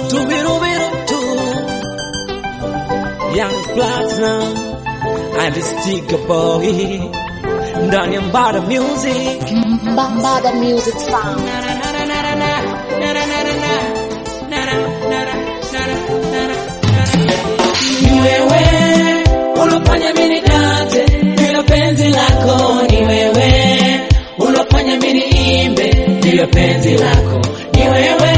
tubirubirutu Young Platinum and the sticker boy ndani ya Mbada Music Mbada Music Sound. Ni wewe ulofanya mimi dance bila penzi lako, ni wewe ulofanya mimi imbe bila penzi lako, ni wewe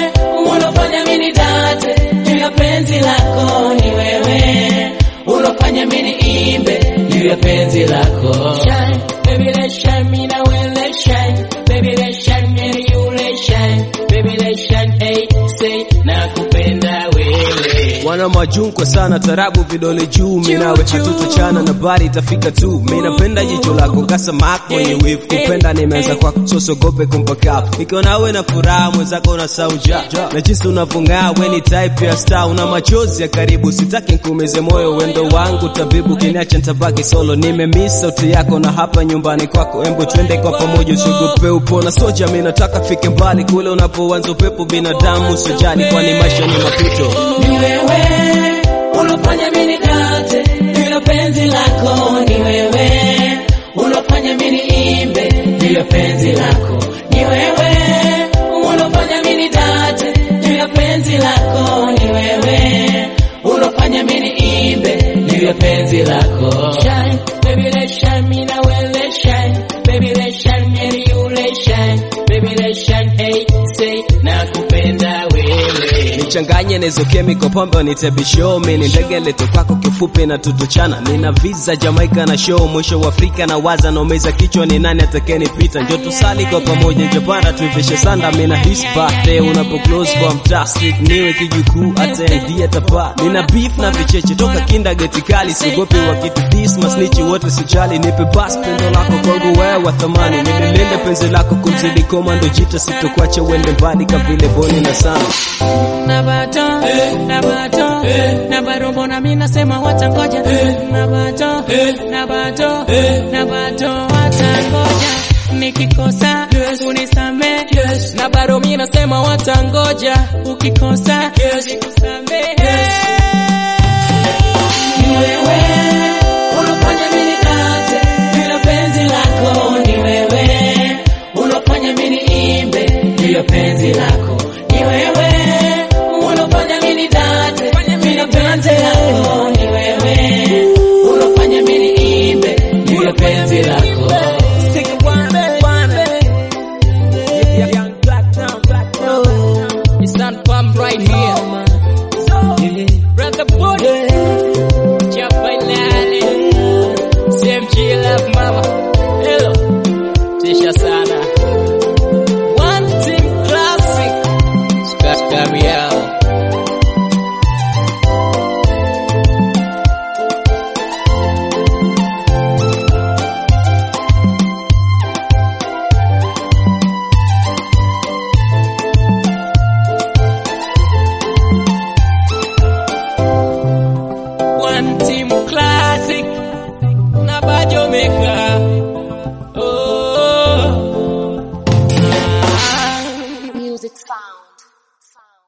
ulofanya mimi dance bila penzi lako, ni wewe ulofanya mimi imbe bila penzi lako. Shine, baby let's shine, mimi na wewe let's shine, baby let's shine, mimi na you let's shine, baby let's shine, hey say nakupenda wewe. wana majunko sana tarabu vidole juu minawe hatutochana na bari itafika tu minapenda jicho lako kasamak mwenye wivu kupenda nimeanza kwako sosogope kumpakafu ikiwa nawe na furaha mwenzako na sauja na jinsi unavyong'aa we ni type ya star una machozi ya karibu sitaki nkuumize moyo wendo wangu tabibu kiniacha ntabaki solo nimemiss sauti yako na hapa nyumbani kwako embo twende kwa pamoja usiogope upona soja mi nataka fike mbali kule unapoanza upepo binadamu sojali kwani maisha ni mapito ni wewe ulofanya mimi dance bila penzi lako, ni wewe ulofanya mimi imbe bila penzi lako, ni wewe ulofanya mimi dance bila penzi lako, ni wewe ulofanya mimi imbe bila penzi lako. Shine, baby let's shine, mimi na wewe let's shine, baby let's shine, me and you let's shine, baby let's shine, hey say nakupenda wewe. nichanganye nezo chemical pombe wanite show mi ni ndege leto kwako kifupi na tutuchana nina visa Jamaica na show mwisho wa Afrika na waza naumeza kichwa ni nani atakayenipita njo tusali kwa pamoja njopanda tuivishe sanda mina his birthday unapo close kwa mtaa street niwe kijukuu hata ndiye tapa nina beef na vicheche toka kinda geti kali sigopi wa kitu this masnichi wote sijali nipe bas pendo lako kwangu wewe wa thamani nililinde penzi lako kumzidi komando jita sitokuacha uende mbali kavile boni na sana na bato na bato na bado mbona mimi nasema watangoja na bato na bato na bato watangoja nikikosa unisamee na bado mimi nasema watangoja ukikosa nikusamee